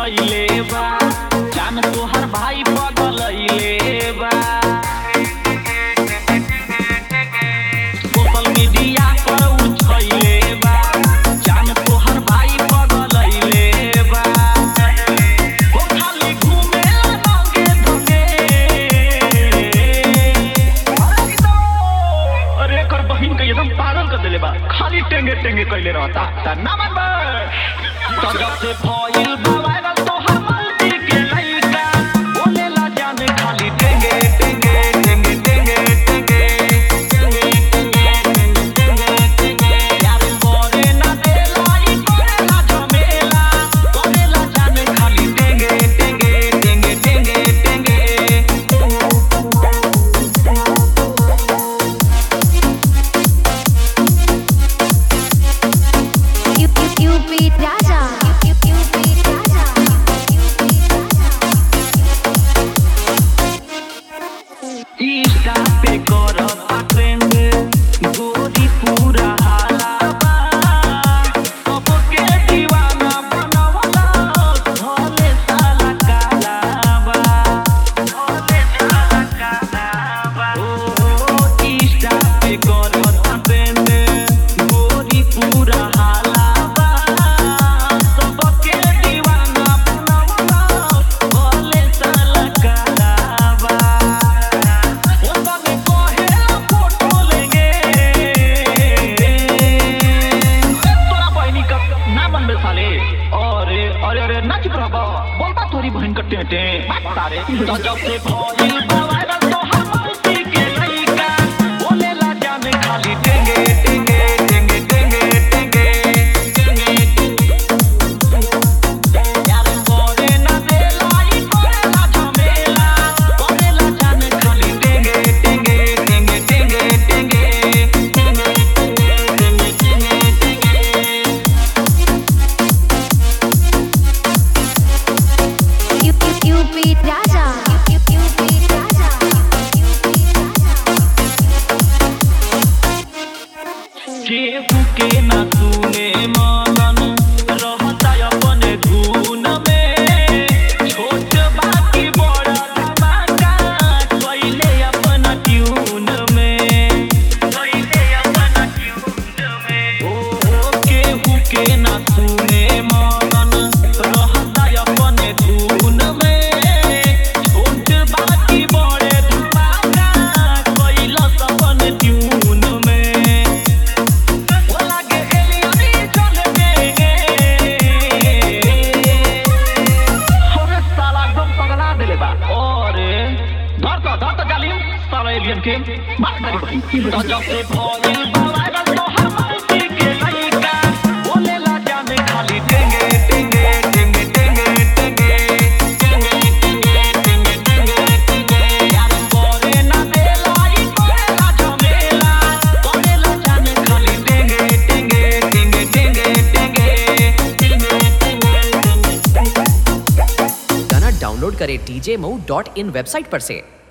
कैले बा जान तोहर भाई पगलैले बा सोशल मीडिया पर उछैले बा जान तोहर भाई पगलैले बा ओ खाली घूमेला नंगे धंगे अरे एकर बहिन के एकदम पागल कर देले बा खाली टेंगे टेंगे कैले रहता त ना मन बा तो जब से भइल बा वायरल तोहर मल्टी के लइका बोलेला जान खाली टेंगे टेंगे टेंगे टेंगे टेंगे यार करे ना देला ई करेला झमेला करेला जान खाली टेंगे टेंगे टेंगे टेंगे टेंगे You you you beat Raja. You you you beat Raja. You beat Raja. Insta पे करता ट्रेंड गोरी पूरा हालाबा सबके दीवाना बनवला भोले साला कालाबा भोले साला कालाबा ओ इंस्टा पे करता ट्रेंड गोरी पूरा हालाबा सबके दीवाना बनवला भोले साला कालाबा अरे अरे अरे ना चुप रह बोलता तोरी बहन का टेटे तारे तो जब से भइल बा वायरल तो हम मस्ती के लइका बोलेला जाने खाली टेंगे टेंगे टेंगे टेंगे टेंगे यार करे ना देला ई करेला झमेला करेला जाने खाली टेंगे टेंगे टेंगे टेंगे टेंगे टेंगे टेंगे टेंगे You you you beat Raja. You you you beat Raja. You beat Raja. केहू के ना सुने मनन रहता अपने धुन में छोट बाकी बड़ा धमाका कैले अपना ट्यून में कैले अपना ट्यून में ओ केहू के ना सुने मनन रहता अपने धुन में छोट बाकी बड़े धमाका कैलस अपने ट्यून में वो लागे एलियनी चल देंगे अरे साला एकदम पगला देले बा अरे धर तो धर तो जालिम साला एलियन के मार तारी बहिन तो जब से भइल बा वायरल तो हर मस्ती के लइका बोलेला जाने खाली टेंगे टेंगे टेंगे टेंगे टेंगे टेंगे टेंगे टेंगे टेंगे टेंगे यार करे ना देला ई करेला झमेला करेला जाने खाली टेंगे टेंगे टेंगे टेंगे टेंगे टेंगे गाना डाउनलोड करें TJ Mau dot in website पर से